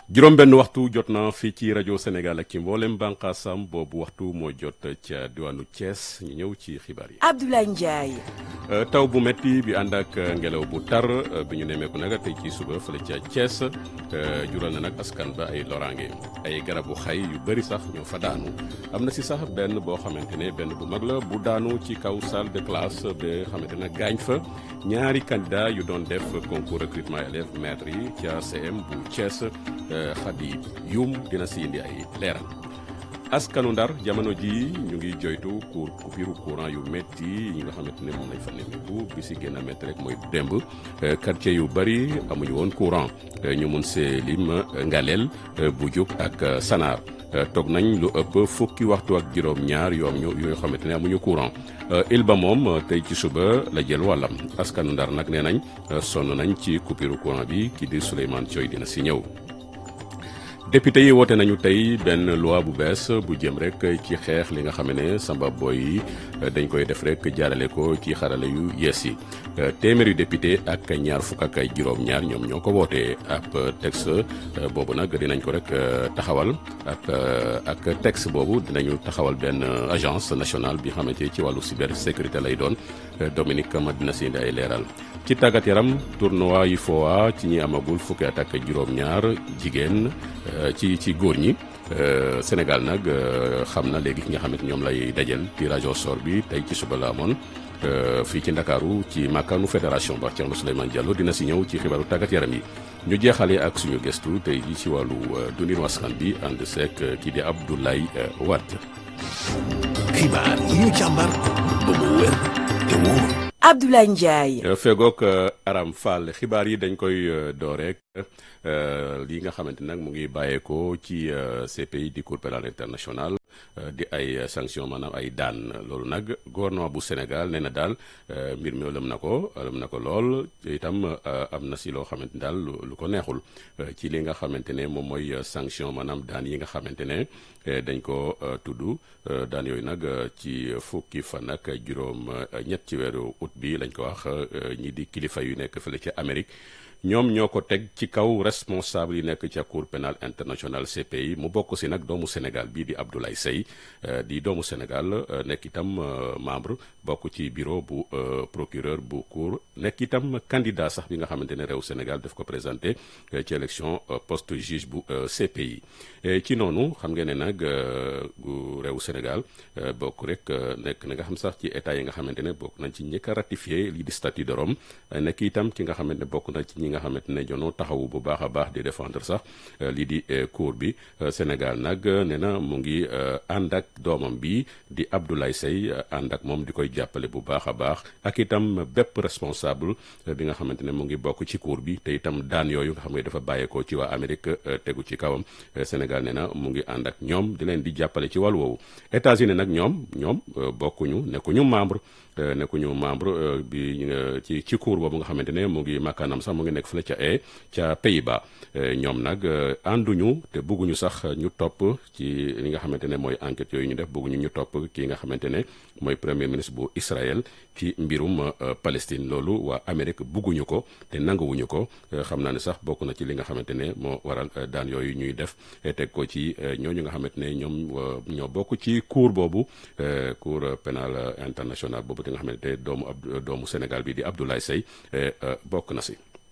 juróom benn waxtu jot na fii ci rajo Sénégal ak ci mboolem bànqaasam boobu waxtu moo jot ca diwaanu Thiès ñu ñëw ci xibaar yi. Abdoulaye Ndiaye. taw bu metti bi ànd ak ngelaw bu tar bi ñu nemmeeku nag tey ci suba fële ca Thiès jural na nag askan ba ay loraange ay garabu xay yu bëri sax ñoo fa daanu am na si sax benn boo xamante ne benn bu mag la bu daanu ci kaw salle de classe ba xamante ne gaañ fa ñaari candidat yu doon def concours recrutement élèves maîtres yi ca CM bu Thiès. Xadi Yum dina si indi ay leeral askanu ndar jamono ji ñu ngi joytu cour coupure courant yu métti yi nga xamante ne moom lañ fa nemmeeku bi si gën a métti rek mooy démb quartier yu bëri amuñu woon courant ñu mun see lim Ngaleel Bujuk ak Sanaar toog nañ lu ëpp fukki waxtu ak juróom-ñaar yoom ñu yoo xamante ne amuñu courant il ba moom tey ci suba la jël wàllam askanu ndar nag nee nañ sonn nañ ci coupure courant bi ki di Souleymane Thioy dina si ñëw. député yi woote nañu tey benn loi bu bees bu jëm rek ci xeex li nga xam ne samba boy yi dañ koy def rek jaarale ko ci xarale yu yees yi téeméeri député ak ñaar fukk ak ay juróom-ñaar ñoom ñoo ko wootee ab texte boobu nag dinañ ko rek taxawal ak ak texte boobu dinañu taxawal benn agence nationale bi xamante ci wàllu cybersécurité lay doon Dominique ma dina si indi ay leeral ci tàggat yaram tournoi yi FOA ci ñi amagul fukki at ak juróom-ñaar jigéen ci ci góor ñi Sénégal nag xam na léegi ki nga xamante ñoom lay dajal tirage au sort bi tey ci suba la amoon fii ci Ndakaaru ci màkkaanu fédération ba Thierno Souleymane Diallo dina si ñëw ci xibaaru tàggat yaram yi ñu jeexale ak suñu gëstu tey ji ci wàllu dundinu askan bi ànd seek kii di Abdoulaye Wade. xibaar yi ñu càmbar ba mu wér te wóor. Abdoulaye Ndiaye. fegook Aram Fall xibaar yi dañ koy door rek li nga xamante nag mu ngi bàyyeekoo ci CPI di Cour pénale internationale di ay sanction maanaam ay daan loolu nag gouvernement bu Sénégal nee na daal mbir mi lëm na ko lëm na ko lool itam am na si loo xamante ni daal lu ko neexul ci li nga xamante ne moom mooy sanction maanaam daan yi nga xamante ne dañ ko tudd daan yooyu nag ci fukki fan ak juróom ñett ci weeru août bi lañ ko wax ñi di kilifa yu nekk fële ca Amérique ñoom ñoo ko teg ci kaw responsable yi nekk ca cour pénale internationale CPI mu bokk si nag doomu Sénégal bii di Abdoulaye Seye di doomu Sénégal nekk itam membre bokk ci bureau bu procureur bu cour nekk itam candidat sax bi nga xamante ne réew Sénégal daf ko présenté ci élection poste juge bu CPI ci noonu xam ngeen ne nag réew Sénégal bokk rek nekk na nga xam sax ci état yi nga xamante ne bokk nañ ci njëkk a ratifié lii di statut de Rome nekk itam ki nga xamante ne bokk na ci ñi nga xamante ne jonoo taxawu bu baax a baax di défendre sax lii di cour bi Sénégal nag nee na mu ngi ànd ak doomam bi di Abdoulaye Seye ànd ak moom di koy jàppale bu baax a baax ak itam bépp responsable bi nga xamante ne mu ngi bokk ci cour bi te itam daan yooyu nga xam ne dafa bàyyeekoo ci waa Amérique tegu ci kawam Sénégal nee na mu ngi ànd ak ñoom di leen di jàppale ci wàllu woowu États-Unis nag ñoom ñoom bokkuñu nekkuñu membre nekkuñu membre bi ci ci cour boobu nga xamante ne mu ngi makkaanam sax mu ngi nekk fële ca e ca Pays-Bas ñoom nag ànduñu te bëgguñu sax ñu topp ci li nga xamante ne mooy enquête yooyu ñu def bëgguñu ñu topp kii nga xamante ne mooy premier ministre bu Israël ci mbirum Palestine loolu waa Amérique bëgguñu ko te nanguwuñu ko xam naa ne sax bokk na ci li nga xamante ne moo waral daan yooyu ñuy def teg ko ci ñooñu nga xamante ne ñoom ñoo bokk ci cour boobu cour pénale internationale boobu te nga xamante doomu ab doomu Sénégal bi di Abdoulaye Seye bokk na si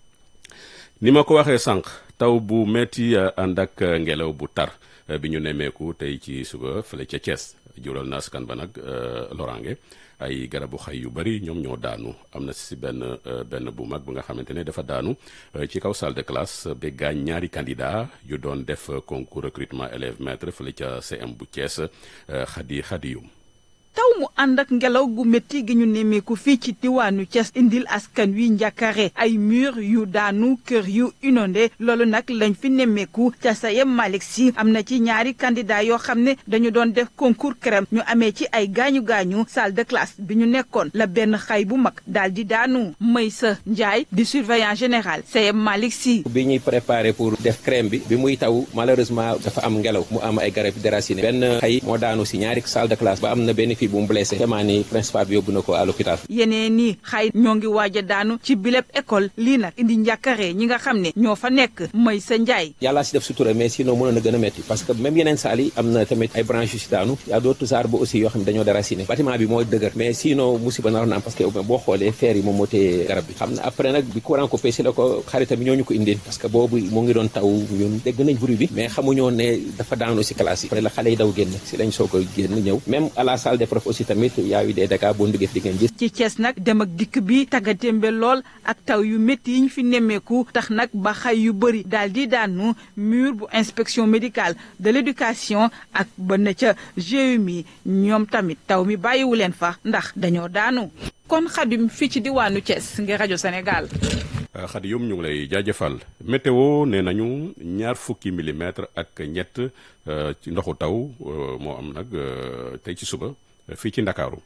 ni ma ko waxee sànq taw bu metti ànd ak ngelaw bu tar bi ñu nemmeeku tey ci suba fële ca Thiès jural na askan ba nag loraange ay garabu xay yu bari ñoom ñoo daanu am na si benn benn bu mag bu nga xamante ne dafa daanu ci kaw salle de classe ba gaañ ñaari candidat yu doon def concours recrutement élèves maîtres fële ca CM bu Thiès xadi xadiyum taw mu ànd ak ngelaw gu métti gi ñu nemmeeku fii ci diwaanu Thiès indil askan wi njàkkare ay mur yu daanu kër yu inondé loolu nag lañ fi nemmeeku ca sayem Malick Sy am na ci ñaari candidat yoo xam ne dañu doon def concours crème ñu amee ci ay gaañu gaañu salle de classe bi ñu nekkoon la benn xay bu mag daal di daanu Maysa Ndiaye di surveillant général sayem Malick Sy bi ñuy préparé pour def crème bi bi muy taw malheureusement dafa am ngelaw mu am ay garab déraciné benn xay moo daanu si ñaari salle de classe ba am na benn fii bu mu blessé vraiment ni principal bi yóbbu na ko à l'hôpital yeneen ni xay ñoo ngi waaj a daanu ci bileb école lii nag indi njàkkare ñi nga xam ne ñoo fa nekk mooy sa njaay yàllaa si def sutura mais sinon mënoon na gën a metti parce que même yeneen saal yi am na tamit ay branches yu si daanu y a d'autres arbres aussi yoo xam ne dañoo déraciné bâtiment bi moo dëgër mais sinon musiba naroon na am parce que boo xoolee fer yi moom moo téye garab bi xam na après nag bi courant coupé si la ko xaritam ñoo ñu ko indil parce que boobu mu ngi doon taw ñun dégg nañ bruit bi mais xamuñoo ne dafa daanu si classe yi après la xale yi daw génn si lañ soog a génn ñëw même à la salle des profs aussi tamit y a eu des dégâts boo duggee fi di ngeen gis ci Thiès nag dem ak dikk bi taggatémbe lool ak taw yu métti yi ñu fi nemmeeku tax nag ba xay yu bëri daal di daanu mur bu inspection médicale de l'éducation ak ba na ca GMI ñoom tamit taw mi bàyyiwu leen fa ndax dañoo daanu kon xadim fii ci diwaanu Thiès ngir rajo Sénégal xadi yum ñu ngi lay jaajëfal météo nee nañu ñaar fukki millimètre ak ñett ci ndoxu taw moo am nag tey ci suba fii ci ndakaaru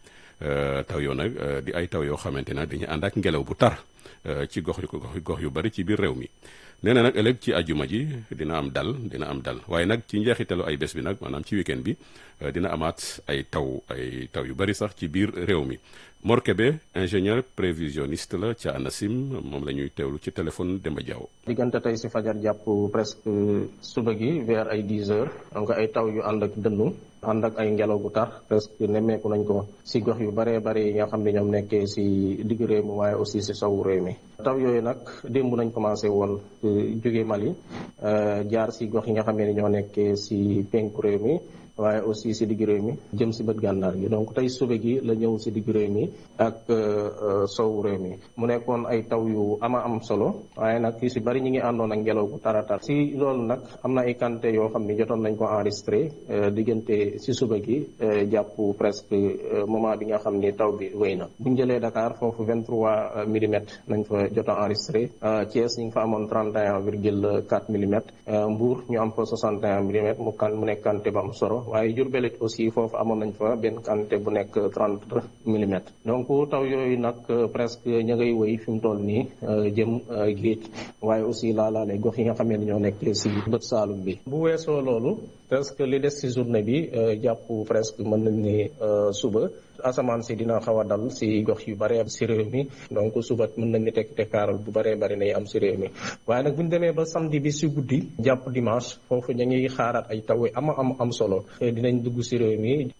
taw yoo nag di ay taw yoo xamante ne dañuy ànd ak ngelaw bu tar ci gox yu gox yu bari ci biir réew mi nee na nag ëllëg ci ajuma ji dina am dal dina am dal waaye nag ci njeexitalu ay bés bi nag maanaam ci week-end bi dina amaat ay taw ay taw yu bari sax ci biir réew mi Mor Kébé ingénieur prévisionniste la ca ANACIM moom la ñuy teewlu ci téléphone Demba Diaw. diggante tey si fajar jàpp presque suba gi vers ay 10 heures donc ay taw yu ànd ak dënnu ànd ak ay ngelaw gu tar presque nemmeeku nañ ko si gox yu baree bari yi nga xam ne ñoom nekkee si digg réew mi waaye aussi si sowu réew mi taw yooyu nag démb nañ commencé woon jóge Mali jaar si gox yi nga xam ne ñoo nekkee si penku réew mi waaye aussi si digg réew mi jëm si bët gànnaar gi donc tey suba gi la ñëw si digg réew mi ak sowu réew mi mu nekkoon ay taw yu ama am solo waaye nag yu si bari ñi ngi àndoon ak ngelaw bu taratar si loolu nag am na ay quantité yoo xam ni jotoon nañ ko enregistré diggante si suba gi jàpp presque moment bi nga xam ni taw bi wéy na bu ñu jëlee Dakar foofu 23 millimètres nañ fa jot a enregistré Thiès ñu ngi fa amoon 31 virgule 4 millimètres Mbour ñu am fa 61 millimètres mu kan mu nekk quantité ba am solo waaye Diourbel it aussi foofu amoon nañ fa benn quantité bu nekk 30 millimètres donc taw yooyu nag presque ña ngay wéy fi mu toll nii jëm géej waaye aussi laalaale gox yi nga xam ne ñoo nekk si bët saalum bi bu weesoo loolu presque li des si journée bi jàpp presque mën nañ ni suba asamaan si dina xaw a dal si gox yu bare si réew mi donc suba mën nañ ni tekk tekkaaral bu baree bari nay am si réew mi waaye nag bu ñu demee ba samedi bi si guddi jàpp dimanche foofu ña ngi xaaraat ay taw yu ama am am solo dinañ dugg si réew mi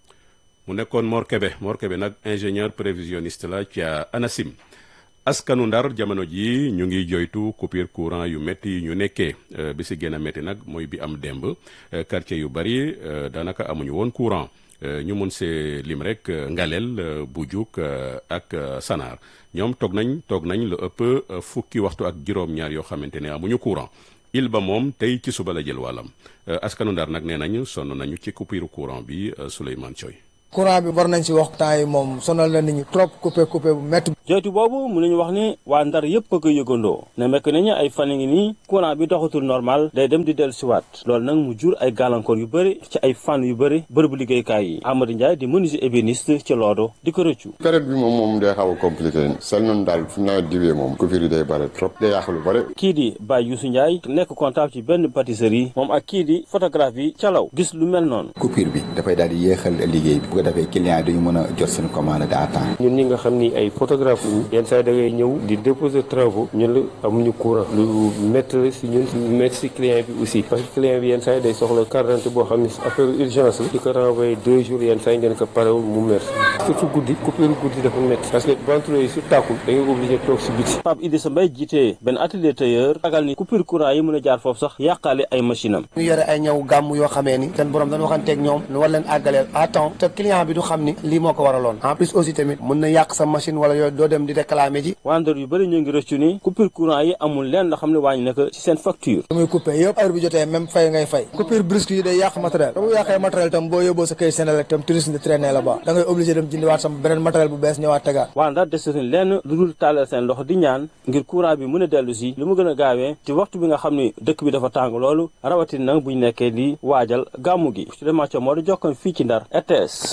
mu nekkoon Mor Kébé Mor Kébé nag ingénieur prévisionniste la ca ANACIM askanu ndar jamono ji ñu ngi joytu coupure courant yu métti yi ñu nekkee bi si gën a métti nag mooy bi am démb quartier yu bari daanaka amuñu woon courant ñu mun see lim rek Ngalel Bujuk ak Sanar ñoom toog nañ toog nañ lu ëpp fukki waxtu ak juróom-ñaar yoo xamante ne amuñu courant il ba moom tey ci suba la jël wàllam askanu ndar nag nee nañu sonn nañu ci coupure courant bi Souleymane Thioy courant bi war nañ ci wax temps yi moom sonal na nit ñi trop coupé coupé bu métti. joytu boobu mun nañu wax ni waa ndar yëpp a ko yëgandoo ne mekk nañu ay fan ngi nii courant bi doxatul normal day dem di dellu siwaat loolu nag mu jur ay gàllankoor yu bëri ci ay fànn yu bëri bërëbu liggéeykaay yi Amadou Ndiaye di menuisier ébéniste ci Lodo di ko rëccu période bi moom moom day xaw a compliqué sel noonu daal fu nawet diwee moom coupure yi day bëri trop day yàq lu bëri kii di Baye Youssou Ndiaye nekk comptable ci benn pâtisserie moom ak kii di photographe yi calaw gis lu mel noonu coupure bi dafay daal di yéexal liggéey bi bu ko defee client yi duñu mën a jot seen commande à temps ñun ñi nga xam ni ay photographe ñu yenn saa yi da ngay ñëw di déposer travaux ñun la amuñu courant lu métti la si ñun lu métti si client bi aussi parce que client bi yenn saa yi day soxla carte d'identité boo xam ne affaire urgence la di ko renvoyer deux jours yenn saa yi ngeen ko parewul mu merci surtout guddi coupure guddi dafa métti parce que ventilo yi su tàkkul da ngay obligé toog si biti Pape Idrissa Mbaye jiite benn atelier tailleur ragal ni coupure courant yi mën a jaar foofu sax yàqaale ay machine am ñu yore ay ñëw gàmm yoo xamee ni seen borom dañu waxanteeg ñoom ñu war leen àggaleel à temps te client bi du xam ni lii moo ko waraloon en plus aussi tamit mën na yàq sa machine wala yooyu doo dem di réclamer ji waa Ndar yu bëri ñoo ngi rëccu ni coupure courant yi amul leen loo xam ne wàññi na ko ci seen facture muy coupé yëpp heure bi jotee même fay ngay fay coupure brusque yi day yàq matériel bu yàqee matériel tam boo yóbboo sa kay Senelec tam touriste de traîner la ba da ngay obligé dem jëndiwaat sama beneen matériel bu bees ñëwaat tegaat waa Ndar desatuñ lenn lu dul tàllal seen loxo di ñaan ngir courant bi mën a dellu si lu mu gën a gaawee ci waxtu bi nga xam ne dëkk bi dafa tàng loolu rawatina nag buñ nekkee di waajal gàmmu gi su demaco moo di jokkoon fii ci Ndar RTS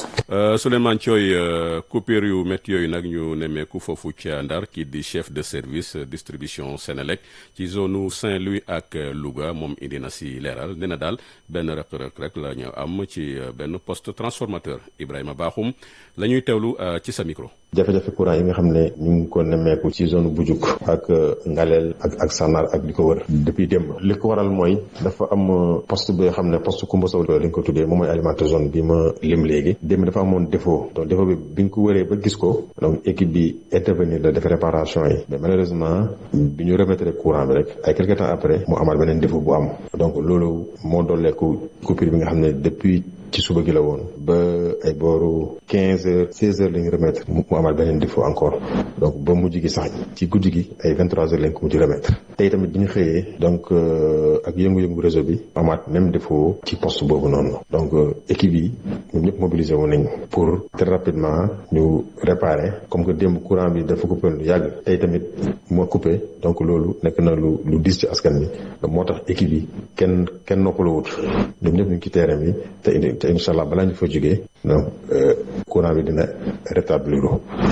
Souleymane Thioy coupure yu métti yooyu nag ñu nemmeeku foofu ca Ndar kii di chef de service distribution Sénélec ci zone Saint-Louis ak Louga moom indi na si leeral nee na daal benn rëq-rëq rek la ñu am ci benn poste transformateur Ibrahima Bakhoum la ñuy teewlu ci sa micro. jafe-jafe courant yi nga xam ne ñu ngi ko nemmeeku ci zone Bujuk ak Ngaleel ak ak Sanar ak li ko wër depuis démb li ko waral mooy dafa am poste bi nga xam ne poste Koumba Sow lañ ko tuddee moom mooy alimenter zone bi ma lim léegi démb dafa amoon défaut donc défaut bi bi ñu ko wëree ba gis ko donc équipe bi intervenir la def réparation yi mais malheureusement bi ñu remettre courant bi rek ay quelque temps après mu amaat beneen défaut bu am donc loolu moo dooleeku coupure bi nga xam ne depuis ci suba gi la woon ba ay booru quinze heures seize heures la ñu remettre mu amaat beneen défaut encore donc ba mujj gi sax ci guddi gi ay vingt trois heures lañ ko mujj remettre tey tamit bi ñu xëyee donc ak yëngu-yëngu réseau bi amaat même défaut ci poste boobu noonu donc équipe yi ñoom ñëpp mobilisé wu nañ pour très rapidement ñu réparer comme que démb courant bi dafa coupé lu yàgg tey tamit moo coupé donc loolu nekk na lu lu diis ci askan bi moo tax équipe yi kenn kenn noppaluwut ñoom ñëpp ñu ngi ci terrain bi te indi te incha allah balaa ñu fa jógee donc courant bi dina rétablir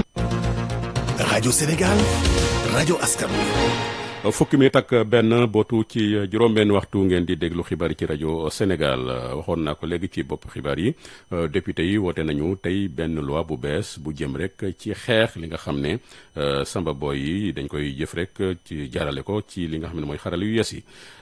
rajo Sénégal rajo askan fukki minit ak benn bootu ci juróom-benn waxtu ngeen di déglu xibaar yi ci rajo Sénégal waxoon naa ko léegi ci bopp xibaar yi député yi woote nañu tey benn loi bu bees bu jëm rek ci xeex li nga xam ne samba boy yi dañ koy jëf rek ci jaarale ko ci li nga xam ne mooy xarale yu yes yi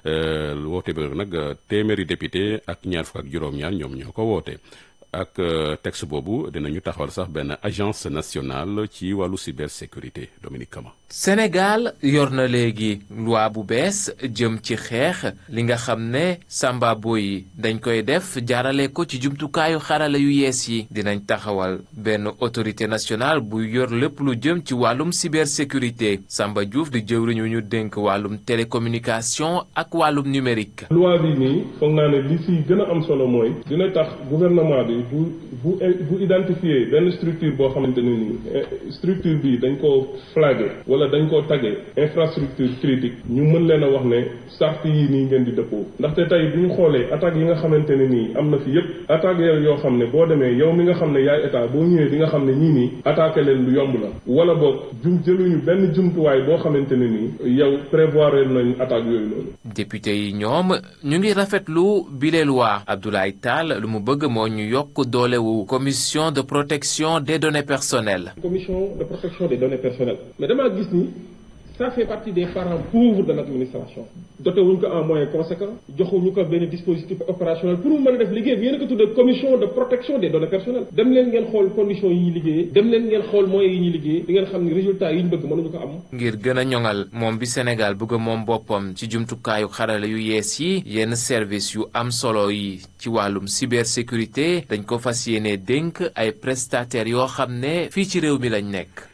woote bi nag téeméeri député ak ñaar fukk ak juróom-ñaar ñoom ñoo ko woote. ak texte boobu dinañu taxawal sax benn agence nationale ci wàllu cybersécurité Dominique Kama. Sénégal yor na léegi loi bu bees jëm ci xeex li nga xam ne sambabo yi dañ koy def jaarale ko ci jumtukaayu xarala yu yees yi dinañ taxawal benn autorité nationale bu yor lépp lu jëm ci wàllum cybersécurité Samba Diouf di jëwriñu ñu dénk wàllum télécommunication ak wàllum numérique. loi bi nii foog naa ne li si gën a am solo mooy dina tax gouvernement bi bu bu bu identifier benn structure boo xamante ne nii structure bi dañ ko flagué wala dañ koo taggee infrastructure critique ñu mën leen a wax ne sart yi nii ngeen di dëppoo ndaxte tey bu ñu xoolee attaques yi nga xamante ne nii am na fi yépp attaques yooyu yoo xam ne boo demee yow mi nga xam ne yaay état boo ñëwee di nga xam ne ñii nii attaqué leen lu yomb la wala boog jum jëluñu benn jumtuwaay boo xamante ne nii yow prévoir nañ attaques yooyu noonu. député yi ñoom ñu ngi rafetlu bile loi Abdoulaye Tall lu mu bëgg moo ñu yokk doolewu commission de protection des données personnelles. commission de protection des données personnelles mais damaa gis ni ça fait partie des parents pauvres de l'administration doté wuñ ko en moyens conséquents joxuñu ko benn dispositif opérationnel pour mu mën a def liggéey bi yéen a ko tuddee commission de protection des données personnelles dem leen ngeen xool conditions yi ñuy liggéeyee dem leen ngeen xool moyens yi ñuy liggéey di ngeen xam ni résultats yi ñu bëgg mënuñu ko am. ngir gën a ñoŋal moom bi Sénégal bëgg moom boppam ci jumtukaayu xarala yu yees yi yenn service yu am solo yi ci wàllum cybersécurité dañ ko fas yéene dénk ay prestataires yoo xam ne fii ci réew mi lañ nekk.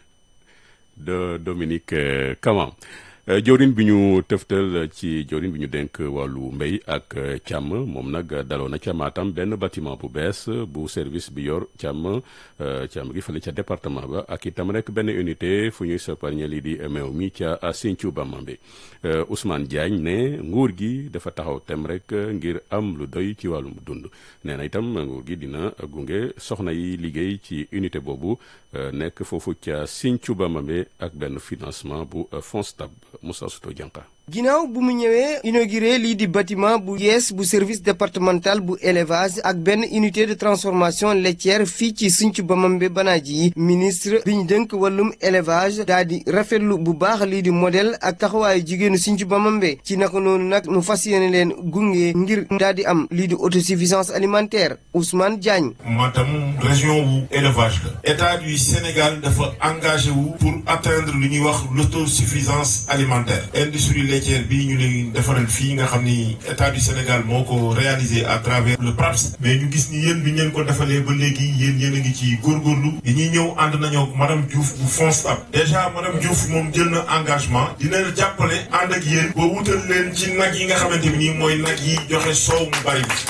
de Dominique Kama jawrin bi ñu tëftal ci jawrin bi ñu dénk wàllu mbéy ak càmm moom nag daloo na ca Matam benn bâtiment bu bees bu service bi yor càmm càmm gi fële ca département ba ak itam rek benn unité fu ñuy soparñe lii di meew mi ca Sinthiou Bamambé Ousmane Diagne ne nguur gi dafa taxaw tem rek ngir am lu doy ci wàllum dund nee na itam nguur gi dina gunge soxna yi liggéey ci unité boobu nekk foofu ca Sinthiou Bamambé ak benn financement bu FONSTAB Moussa Souto Dianka ginnaaw bu mu ñëwee inauguré lii di bâtiment bu yees bu service départemental bu élevage ak benn unité de transformation laitière fii ci Sinthiou Bamambé Banaaji ministre bi ñu dënk wàllum élevage daa di rafetlu bu baax lii di modèle ak taxawaayu jigéenu Sinthiou Bamambé ci naka noonu nag mu fas yéene leen gunge ngir daa di am lii di autosuffisance alimentaire Ousmane Diagne. Matam région wu élevage la état du Sénégal dafa engagé wu pour atteindre lu ñuy wax l'autosuffisance alimentaire industrie laitière bii ñu leen defaral fii nga xam ni état du Sénégal moo ko réalisé à travers le PRAPS mais ñu gis ni yéen bi ngeen ko defalee ba léegi yéen yéen a ngi ci góorgóorlu yi ñuy ñëw ànd nañoo madame Diouf bu FONSTAB déjà madame Diouf moom jël na engagement dina jàppale ànd ak yéen ba wutal leen ci nag yi nga xamante ni mooy nag yi joxe soow mu bari bi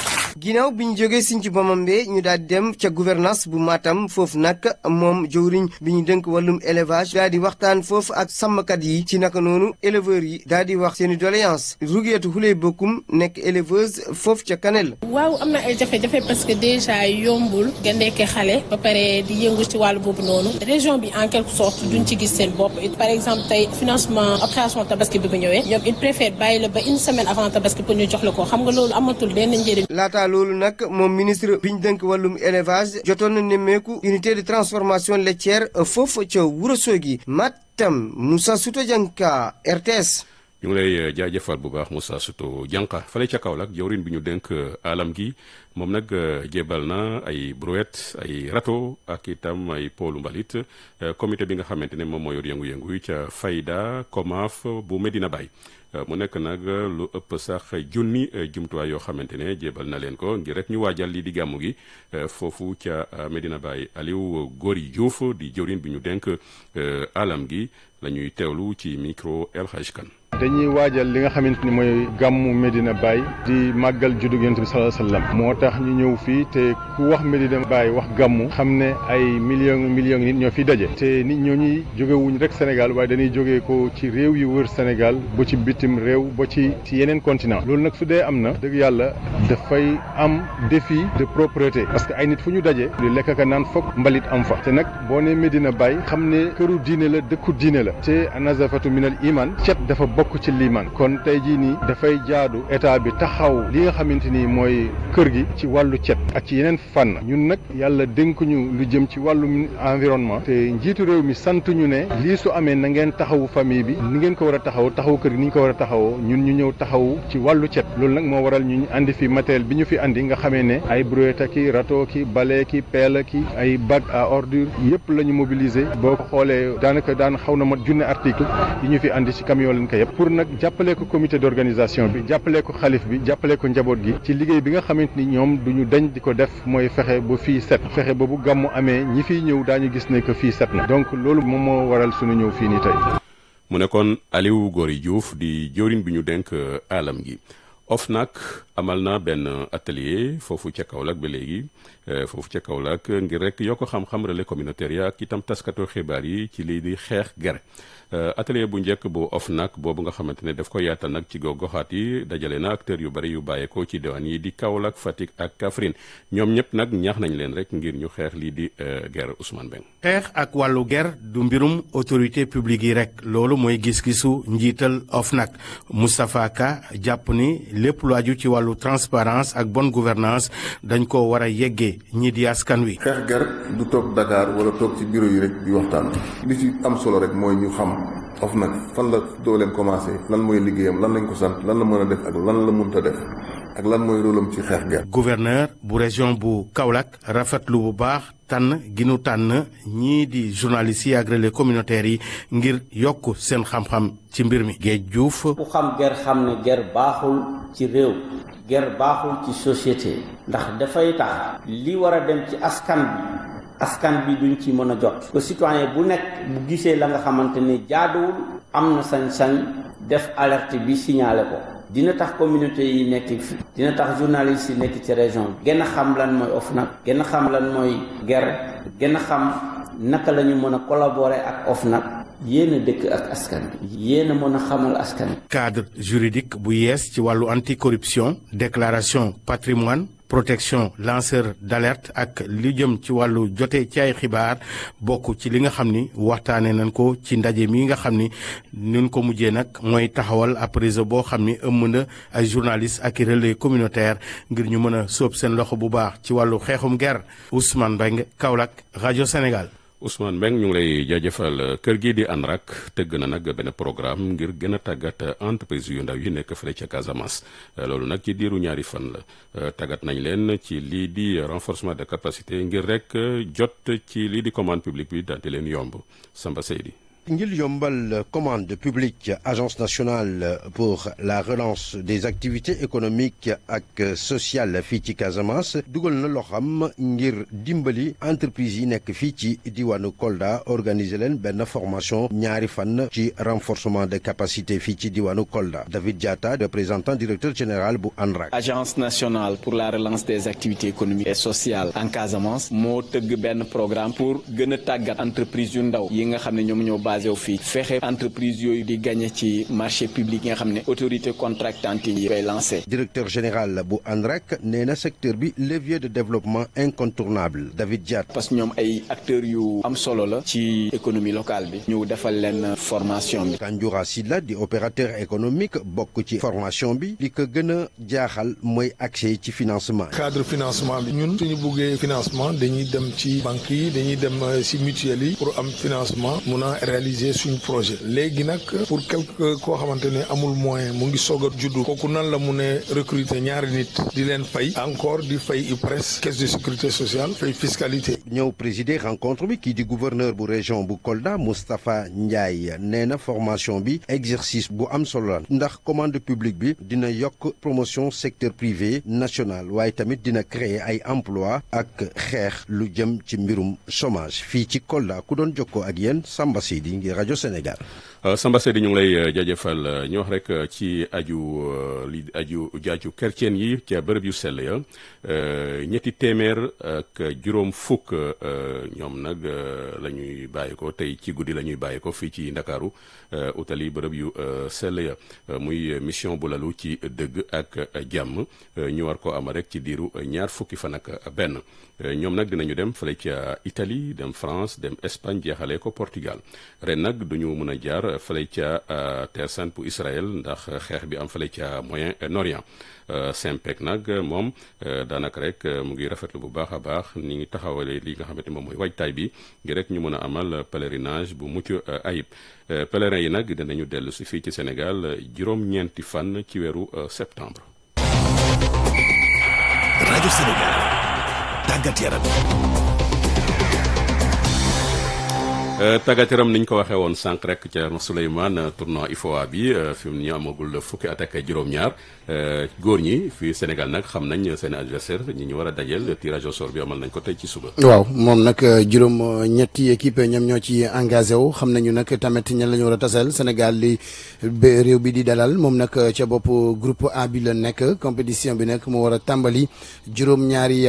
ginnaaw bi ñu jógee Sinthiou Bamambé ñu daal di dem ca gouvernance bu Matam foofu nag moom jëwriñ bi ñu dënk wàllum élevage daal di waxtaan foofu ak sàmmkat yi ci naka noonu éleveurs yi daal di wax seeni doléance Rouguetou Houley Bokum nekk éleveuse foofu ca Kanel. waaw am na ay jafe-jafe parce que déjà yombul nga nekk xale ba pare di yëngu ci wàllu boobu noonu région bi en quelque sorte duñ ci gis seen bopp par exemple tey financement opération tabaski bi ba ñëwee ñoom il préfère bàyyi la ba une semaine avant tabaski pour ñu jox la ko xam nga loolu amatul benn njëriñ. laataa loolu nag moom ministre bi ñu dënk wàllum élevage jotoon na nemmeeku unité de transformation laitière foofu ca Ourossogui Matam Moussa Souta Dianka RTS. ñu ngi lay jaajëfal bu baax Moussa Souto Dianka fale ca Kaolack jawrin bi ñu dénk alam gi moom nag jébal na ay brouette ay râteau ak itam ay poolu mbalit comité bi nga xamante ne moom moo yor yëngu-yëngu yi ca Fayda Komaf bu Medina Baye mu nekk nag lu ëpp sax junni jumtuwaay yoo xamante ne jébal na leen ko ngir rek ñu waajal lii di gàmmu gi foofu ca Medina Baye Aliou Gori Diouf di jawrin bi ñu dénk alam gi la ñuy teewlu ci micro El Hadj Kane dañuy waajal li nga xamante ni mooy gàmmu Medina Baye di màggal juddu Yonent bi sallallahu alayhi wasallam moo tax ñu ñëw fii te ku wax Medina Baye wax gàmmu xam ne ay millions millions nit ñoo fi daje te nit ñoo ñuy jógewuñ rek Sénégal waaye dañuy jógee ko ci réew yu wër Sénégal ba ci bitim réew ba ci ci yeneen continent loolu nag su dee am na dëgg yàlla dafay am défi de propreté parce que ay nit fu ñu daje li lekk ka naan foog mbalit am fa te nag boo nee Medina Baye xam ne këru diine la dëkku diine la te anazafatu minal iman cet dafa bokk ci liimaan kon tey jii nii dafay jaadu état bi taxaw li nga xamante ni mooy kër gi ci wàllu cet ak ci yeneen fànn ñun nag yàlla dénkuñu lu jëm ci wàllu environnement te njiitu réew mi sant ñu ne lii su amee na ngeen taxawu famille bi ni ngeen ko war a taxaw taxawu kër gi ni ñu ko war a taxawoo ñun ñu ñëw taxawu ci wàllu cet loolu nag moo waral ñu andi fi matériel bi ñu fi andi nga xamee ne ay brouette ki râteau ki balai ki pelle ki ay bac à ordure yëpp la ñu mobiliser boo ko xoolee daanaka daan xaw na mat junne article yi ñu fi andi ci camion lañ ko yëpp pour nag jàppale ko comité d'organisation bi jàppale ko xalif bi jàppale ko njaboot gi ci liggéey bi nga xamante ni ñoom duñu dañ di ko def mooy fexe ba fii set fexe ba bu gàmmu amee ñi fiy ñëw daañu gis ne que fii set na donc loolu moom moo waral suñu ñëw fii nii tey. mu nekkoon Aliou Gori Diouf di jëwriñ bi ñu dénk alam gi OFNAC amal na benn atelier foofu ca Kaolack ba léegi foofu ca Kaolack ngir rek yokk xam-xam relais communautaire ya ak itam taskatu xibaar yi ci lii di xeex ger atelier bu njëkk bu OFNAC boobu nga xamante ne daf ko yaatal nag ci gox-goxaat yi dajale na acteurs yu bari yu bàyyeekoo ci diwaan yi di Kaolack Fatick ak Kaffrine ñoom ñëpp nag ñaax nañ leen rek ngir ñu xeex lii di ger Ousmane Beng xeex ak wàllu ger du mbirum autorité publique yi rek loolu mooy gis-gisu njiital OFNAC Moustapha Ka jàpp ni lépp lu aju ci wàllu transparence ak bonne gouvernance dañ ko war a yeggee ñii di askan wi. xeex ger du toog Dakar wala toog ci bureau yi rek di waxtaan li ci am solo rek mooy ñu xam OFNAC fan la dooleem commencé lan mooy liggéeyam lan lañ ko sant lan la mën a def ak lan la mënta def ak lan mooy rôlam ci xeex ger gouverneur bu région bu Kaolack rafetlu bu baax tànn gi nu tànn ñii di journalistes yi ak relais communautaires yi ngir yokk seen xam-xam ci mbir mi Géej Diouf. ku xam ger xam ne ger baaxul ci réew ger baaxul ci société ndax dafay tax li war a dem ci askan bi askan bi duñ ci mën a jot ko citoyen bu nekk bu gisee la nga xamante ni jaaduwul am na sañ-sañ def alerte bi signalé ko dina tax communauté yi nekk fi dina tax journalistes yi nekk ci région bi gën a xam lan mooy OFNAC gën a xam lan mooy ger gën a xam naka la ñu mën a collaborer ak OFNAC yéen a dëkk ak askan bi yéen a mën a xamal askan bi cadre juridique bu yees ci wàllu anticorruption déclaration patrimoine protection lanceur d'alerte ak li jëm ci wàllu jote ci ay xibaar bokk ci li nga xam ni waxtaanee nañ ko ci ndaje mi nga xam ni nun ko mujjee nag mooy taxawal ab réseau boo xam ni ëmb na ay journalistes ak i relais communautaire ngir ñu mën a sóob seen loxo bu baax ci wàllu xeexum ger Ousmane Mbengue Kaolack rajo Sénégal. Ousmane Mbengue ñu ngi lay jaajëfal kër gii di ANRAC tëgg na nag benn programme ngir gën a tàggat entreprise yu ndaw yi nekk fële ca Casamance loolu nag ci diiru ñaari fan la tàggat nañ leen ci lii di renforcement de capacité ngir rek jot ci lii di commande publique bi daal di leen yomb Samba Seydi ngir yombal commande publique agence nationale pour la relance des activités économiques ak sociales fii ci Casamance dugal na loo xam ngir dimbali entreprise yi nekk fii ci diwaanu Kolda organiser leen benn formation ñaari fan ci renforcement de capacité fii ci diwaanu Kolda David Diatta représentant directeur général bu ANRAC. agence nationale pour la relance des activités économiques et sociales en Casamance moo tëgg benn programme pour gën a tàggat entreprise yu ndaw yi nga xam ne ñoom ñoo basé wu fii fexe entreprise yooyu di gagné ci marché public yi nga xam ne autorité contractante yi koy lancé. directeur général bu ANRAC nee na secteur bi levier de développement incontournable David Diatta. parce que ñoom ay acteurs yu am solo la ci économie locale bi ñu defal leen formation bi. Kanjoura Silla di opérateur économique bokk ci formation bi li ko gën a jaaxal mooy accès ci financement. cadre financement bi ñun suñu buggee financement dañuy dem ci banques yi dañuy dem ci mutuelles yi pour am financement mun a réaliser suñu projet léegi nag pour quelque koo xamante ne amul moyen mu ngi soog a juddu kooku nan la mun a recruter ñaari nit di leen fay encore di fay IPRES caisse de sécurité sociale fay fiscalité. ñëw présider rencontre bi kii di gouverneur bu région bu Kolda Moustapha Ndiaye nee na formation bi exercice bu am solo la ndax commande publique bi dina yokk promotion secteur privé national waaye tamit dina créer ay emploi ak xeex lu jëm ci mbirum chômage fii ci Kolda ku doon jokkoo ak yéen Samba Seydi ngir rajo Sénégal. Samba Seydi ñu ngi lay jaajëfal ñu wax rek ci aju li aju jaaju kerceen yi ca bërëb yu sell ya ñetti téeméer ak juróom fukk ñoom nag la ñuy bàyyi ko tey ci guddi la ñuy bàyyi ko fii ci Ndakaaru utali bërëb yu sell ya muy mission bu lalu ci dëgg ak jàmm ñu war ko ama rek ci diiru ñaar fukki fan ak benn ñoom nag dinañu dem fële ca Italie dem France dem Espagne jeexalee ko Portugal ren nag duñu mën a jaar fële ca Terre Sainte bu Israël ndax xeex bi am fële ca Moyen-Orient Simpec nag moom daanaka rek mu ngi rafetlu bu baax a baax ni ngi taxawale li nga xamante moom mooy waajtaay bi ngir rek ñu mën a amal pèlerinage bu mucc ayib pèlerin yi nag dinañu dellu si fii ci Sénégal juróom-ñeenti fan ci weeru septembre. rajo Sénégal tàggat yaram. tàggat yaram ni ñu ko waxee woon sànq rek ca Souleymane tournoi IFOA bi fi mu ñu amagul fukki at ak juróom-ñaar góor ñi fii Sénégal nag xam nañ seen adversaire ñi ñu war a dajeel tirage au sort bi amal nañ ko tey ci suba. waaw moom nag juróom ñetti équipe ñoom ñoo ci engagé wu xam nañu nag tamit ñan la ñu war a taseel Sénégal li réew bi di dalal moom nag ca bopp groupe A bi la nekk compétition bi nag mu war a tàmbali juróom-ñaari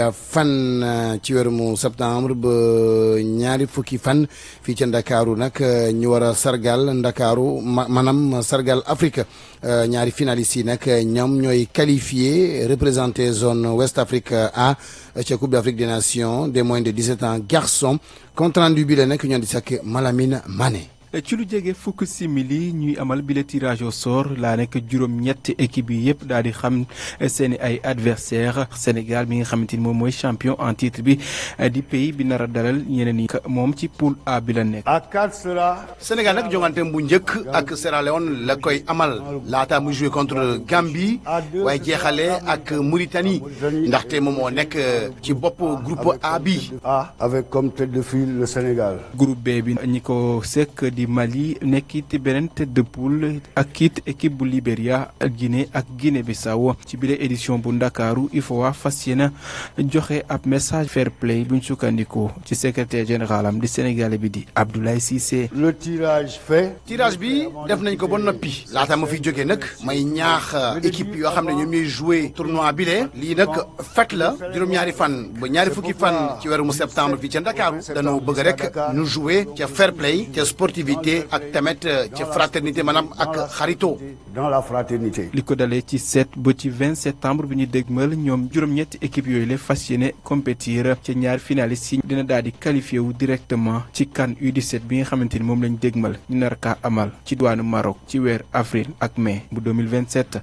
fan ci weeru mu septembre ba ñaari fukki fan fii ca Ndakaaru nag ñu war a sargal Ndakaaru ma maanaam sargal Afrique ñaari finalistes yi nag ñoom ñooy qualifié représenté zone West Afrique A ca Coupe d'Afrique des Nations des moins de 17 ans garçons compte rendu bi la nag ñoo di sakk Malamine Mané. ci lu jege fukk simili ñuy amal bile tirage au sort laa nekk juróom-ñetti équipe yi yëpp daal di xam seen i ay adversaire Sénégal bi nga xamante ni moom mooy champion en titre bi di pays bi nar a dalal ñeneen yi moom ci poule A bi la nekk. Sénégal nag jonganteem bu njëkk ak Sierra Leone la koy amal laata mu joué contre Gambie waaye jeexale ak Mauritanie ndaxte moom moo nekk ci bopp groupe A bi. avec comme tête de file le Sénégal. groupe B bi ñi ko sekk di Mali nekkit beneen tête de poule ak it équipe bu Libéria Guinée ak Guinée Bissau ci bile édition bu Ndakaaru IFOA fas yéene joxe ab message fair play buñ sukkandikoo ci secrétaire général am di Sénégalais bi di Abdoulaye Cissé. le tirage fait. tirage bi def nañ ko ba noppi laata ma fi jógee nag may ñaax équipe yoo xam ne ñoom ñooy joué tournoi bi le lii nag fekk la juróom-ñaari fan ba ñaari fukki fan ci weeru mu septembre fii ca Ndakaaru dañoo bëgg rek ñu joué ca fair play ca sportivité ak tamit ca fraternité maanaam ak xarito. dans la fraternité. li ko dalee ci 7 ba ci 20 septembre bi ñu dégmal ñoom juróom-ñetti équipe yooyu la fas yéene compétir ca ñaar finalistes yi dina daal di qualifié wu directement ci CAN U17 bi nga xamante ni moom lañ dégmal ñu nar kaa amal ci douane Maroc ci weer avril ak mai bu 2027.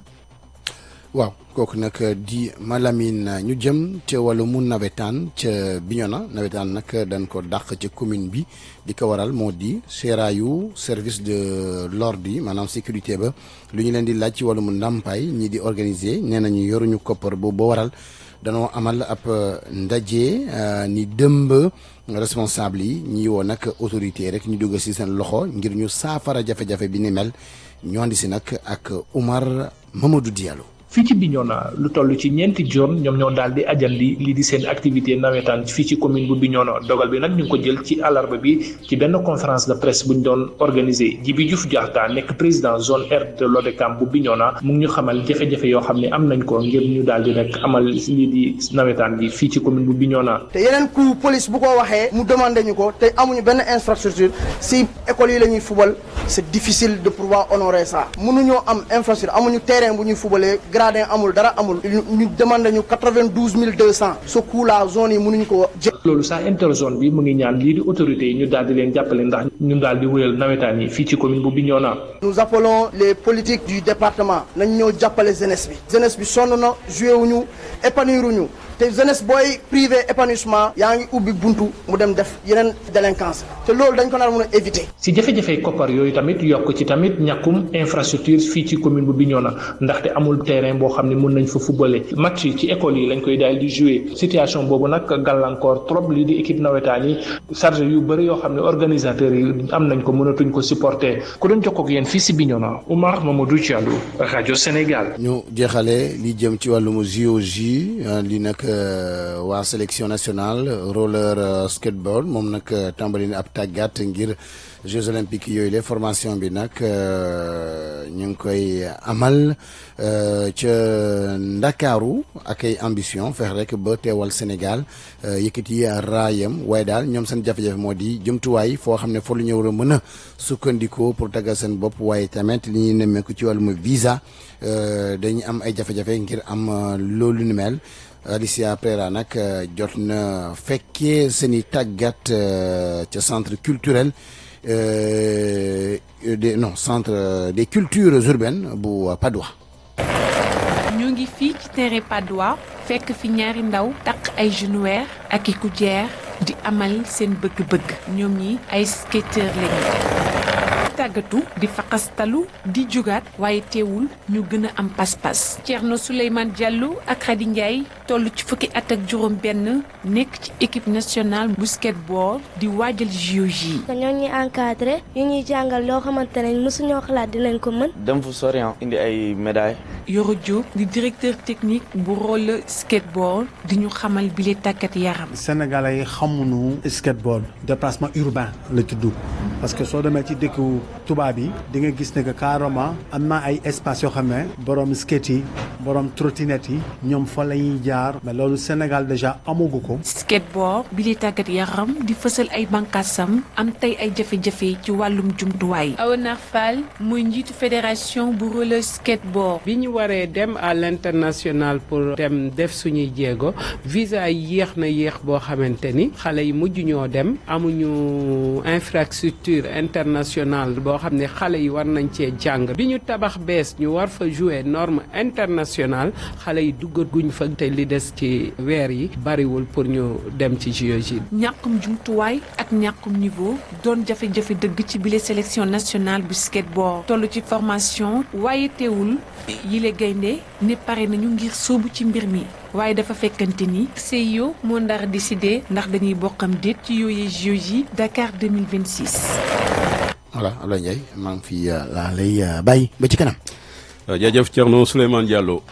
waaw kooku nag di Malamine ñu jëm ca wàllu mu nawetaan ca Bignona nawetaan nag dañ ko dàq ca commune bi di ko waral moo di seeraayu service de l'ordre yi maanaam sécurité ba lu ñu leen di laaj ci wàllu mu ndàmpaay ñi di organiser nee nañu yoruñu koppar boobu ba waral danoo amal ab ndaje ni dëmb responsable yi ñi woo nag autorité rek ñu dugg ci seen loxo ngir ñu saafara jafe-jafe bi ni mel ñoo andi si nag ak Oumar Mamadou Diallo. fii ci Bignona lu toll ci ñeenti zone ñoom ñoo daal di ajal li lii di seen activité nawetaan fii ci commune bu Bignona dogal bi nag ñu ngi ko jël ci àllarba bi ci benn conférence de presse bu ñu doon organisé Djibi Diouf Diatta nekk président zone R de l'ODCAM bu Bignona mu ngi ñu xamal jafe-jafe yoo xam ne am nañ ko ngir ñu daal di rek amal lii di nawetaan bi fii ci commune bu Bignona. te yeneen ku police bu ko waxee mu demandé ñu ko te amuñu benn infrastructure si école yi la ñuy fubal c'est difficile de pouvoir honorer ça mënuñoo am infrastructure amuñu terrain bu ñuy fubalee gradin amul dara amul ñu demandé ñu quatre-vingt-douze mille deux cent ce coup là zone yi mënuñu ko jël. loolu sax interzone bi mu ngi ñaan lii di autorité yi ñu daal di leen jàppale ndax ñu daal di wéyal nawetaan yi fii ci commune bu Bignona. nous appelons les politiques du département nañ ñoo jàppale jeunesse bi jeunesse bi sonn na joué wuñu épanouir wuñu te jeunesse booy privé épanouissement yaa ngi ubbi buntu mu dem def yeneen délinquance te loolu dañ ko nar mën a éviter. si jafe-jafe koppar yooyu tamit yokk ci tamit ñàkkum infrastructure fii ci commune bu Bignona ndaxte amul terrain boo xam ne mën nañ fa footballé match yi ci école yi lañ koy daal di jouer situation boobu nag gàllankoor trop lii di équipe nawetaan yi charge yu bëri yoo xam ne organisateurs yi am nañ ko mënatuñ ko supporter ku doon jokkoo ak yéen fii si Bignona Oumar Mamadou Diallo rajo Sénégal. ñu jeexale li jëm ci wàllum JOJ li nag waa sélection nationale roller skateboard moom nag tàmbali na ab tàggat ngir Jeux olympiques yooyu la formation bi nag ñu ngi koy amal ca Ndakaaru ak ay ambition fex rek ba teewal Sénégal yëkkati raayam waaye daal ñoom seen jafe-jafe moo di jumtuwaay foo xam ne foo lu ñu war a mën a sukkandikoo pour taggal seen bopp waaye tamit li ñuy nemmeeku ci wàllum visa dañu am ay jafe-jafe ngir am loolu ni mel. Alicia Prera nag jot na fekkee seen i tàggat ca centre culturel des non centre des cultures urbaines bu Padoua. ñu ngi fii ci terrain Padoua fekk fi ñaari ndaw takk ay genouillère ak i coudière di amal seen bëgg-bëgg ñoom ñi ay skateur lañu. tàggatu di faqastalu di jugaat waaye teewul ñu gën a am pas-pas Thierno Souleymane Diallo ak Khady Ndiaye toll ci fukki at ak juróom benn nekk ci équipe nationale bu skateboard di waajal JOJ. ñoo ñuy encadré yu ñuy jàngal loo xamante ne mosuñoo xalaat dinañ ko mën. dem fu sori indi ay médailles. Yoro Diop di directeur technique bu roller skateboard di ñu xamal bile tàggat yaram. Sénégalais yi xamuñu skateboard déplacement urbain la tudd parce que soo demee ci dëkku tubaab yi di nga gis ne que carrément am na ay espace yoo xam ne borom skate yi borom trottinette yi ñoom fa la ñuy jaar mais loolu Sénégal déjà amagu ko. skateboard bile tàggat yaram di fësal ay bànqaasam am tey ay jafe-jafe ci wàllum jumtuwaay. Awonar Fall muy njiitu fédération bu roller skateboard. bi ñu waree dem à l'international pour dem def suñuy jéego visa yi yéex na yéex boo xamante ni xale yi mujj ñoo dem amuñu infrastructure internationale boo xam ne xale yi war nañ cee jàng bi ñu tabax bees ñu war fa jouer norme internationale xale yi duggaguñ fa te li des ci weer yi bariwul pour ñu dem ci JOJ. ñàkkum jumtuwaay ak ñàkkum niveau doon jafe-jafe dëgg ci bile sélection nationale bu skateboard toll ci formation waaye teewul yile gaynde ne pare nañu ngir sóobu ci mbir mi waaye dafa fekkante ni CIO moo ndar décidé ndax dañuy bokkam déet ci yooyee JOJ Dakar 2026. voilà Abdoulaye Ndiaye maa ngi fi laa lay bàyyi ba ci kanam. jaajëf Thierno Souleymane Diallo.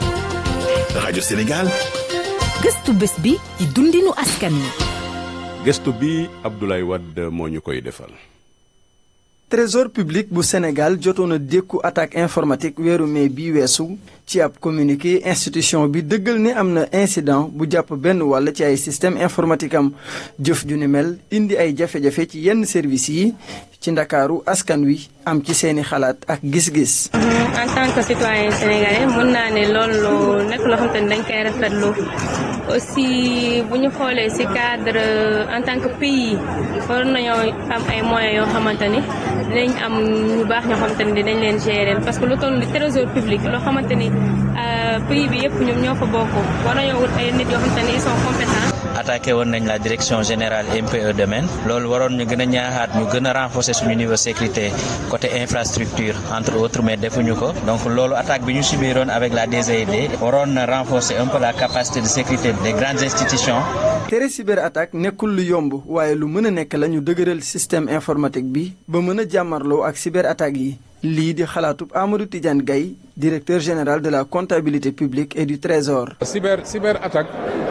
rajo Sénégal. gëstu bés bi ci dundinu askan wi. gëstu bi Abdoulaye Wade moo ñu koy defal. trésor public bu Sénégal jotoon a dékku attaque informatique weeru mai bi weesu ci ab communiqué institution bi dëggal ne am na incident bu jàpp benn wàll ci ay système informatique am jëf ju ni mel indi ay jafe-jafe ci yenn services yi ci ndakaaru askan wi am ci seeni xalaat ak gis-gis. en tant que citoyen sénégalais mën naa ne loolu nekk loo xamante ni dañ koy rafetlu aussi bu ñu xoolee ci cadre en tant que pays war nañoo am ay moyens yoo xamante ni dinañ am ñu baax ñoo xamante ni dinañ leen gérer parce que lu toll ni trésor public loo xamante ni pays bi yëpp ñoom ñoo fa bokk war nañoo wut ay nit yoo xamante ni ils sont compétents attaqué woon nañ la direction générale MPE domaine loolu waroon ñu gën a ñaaxaat ñu gën a renforcer suñu niveau sécurité côté infrastructure entre autres mais defuñu ko donc loolu attaque bi ñu subiroon avec la DGID waroon na renforcer un peu la capacité de sécurité des grandes institutions. tere cyberattaque nekkul lu yomb waaye lu mën a nekk la ñu dëgëral système informatique bi ba mën a jàmmarloo ak cyberattaque yi lii di xalaatub Amadou Tidiane Gaye directeur général de la comptabilité publique et du trésor. cyber cyber attaque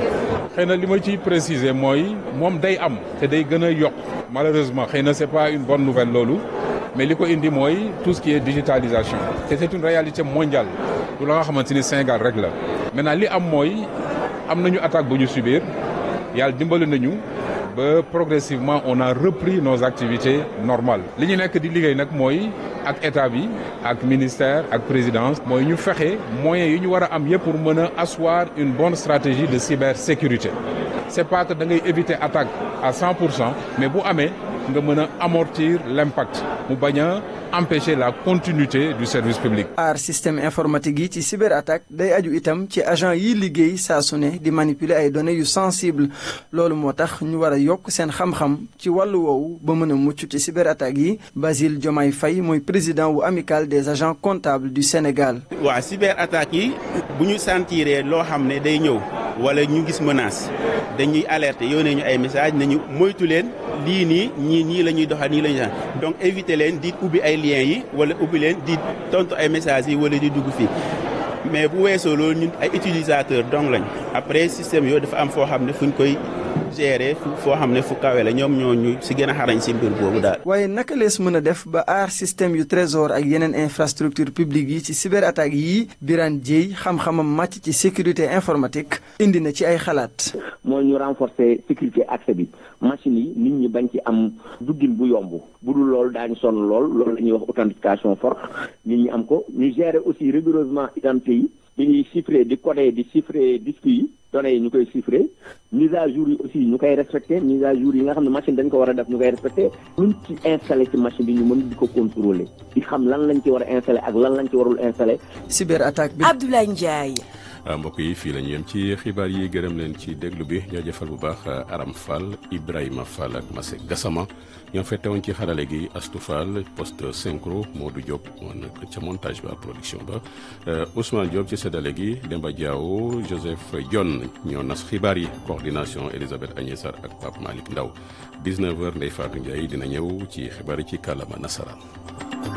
xëy na li ma ciy préciser mooy moom day am te day gën a yokk malheureusement xëy na c'est pas une bonne nouvelle loolu mais li ko indi mooy tout ce qui est digitalisation te c'est une réalité mondiale du la nga xamante ni Sénégal rek la maintenant li am mooy am nañu attaque bu ñu subir yàlla dimbali nañu ba progressivement on a repris nos activités normales li ñu nekk di liggéey nag mooy ak état bi ak ministère ak présidence mooy ñu fexe moyens yi ñu war a am yëpp pour mën a asseoir une bonne stratégie de cybersécurité c'est pas que da ngay éviter attaque à 100 pour cent mais bu amee nga mën a amortir l'impact mu bañ a empêcher la continuité du service public. aar système informatique yi ci cyberattaque day aju itam ci agent yi liggéey saa su ne di manipuler ay données yu sensible loolu moo tax ñu war a yokk seen xam-xam ci wàllu woowu ba mën a mucc ci cyberattaque yi Basile Diomaye Faye mooy président wu amicale des agents comptables du Sénégal. waa cyberattaque yi bu ñu sentiree loo xam ne day ñëw wala ñu gis menace dañuy alerter yónnee ñu ay message nañu moytu leen lii nii ñii nii la ñuy doxal nii la ñuy donc éviter leen di ubbi ay liens yi wala ubbi leen di tontu ay messages yi wala di dugg fii mais bu weesoo loolu ñun ay utilisateurs donc lañ après système yooyu dafa am foo xam ne fuñ koy gérer foo xam ne fu kawe la ñoom ñoo ñu si gën a xarañ si mbir boobu daal. waaye naka lees mën a def ba aar système yu trésor ak yeneen infrastructure publique yi ci cyberattaque yi Birane Dieye xam-xamam màcc ci sécurité informatique indi na ci ay xalaat. mooy ñu renforcer sécurité accès bi machine yi nit ñi bañ ci am duggin bu yomb bu dul loolu daañu sonn lool loolu la ñuy wax authentification forte nit ñi am ko ñu gérer aussi rigoureusement identité yi di chiffrer di coder di chiffrer disque yi données yi ñu koy chiffrer mise à jour yi aussi ñu koy respecter mise à jour yi nga xam ne machine dañ ko war a def ñu koy respecter luñ ci installé ci machine bi ñu mën di ko contrôler di xam lan lañ ci war a installé ak lan lañ ci warul installé. cyberattaque bi Abdoulaye Ndiaye. mbokk yi fii la ñu yem ci xibaar yi gërëm leen ci déglu bi jaajëfal bu baax Aram Fall Ibrahima Fall ak Massé Gassama ñoo fette woon ci xarale gi Astou Fall poste synchro Modou Diop moo nekk ca montage ba production ba Ousmane Diop ci séddale gi Demba Diaw Joseph Dione ñoo nas xibaar yi coordination Elisabeth Agnès Sarr ak Pape Malick Ndaw 19h Ndeye Fatou Ndiaye dina ñëw ci xibaar yi ci kàllaama nasaraan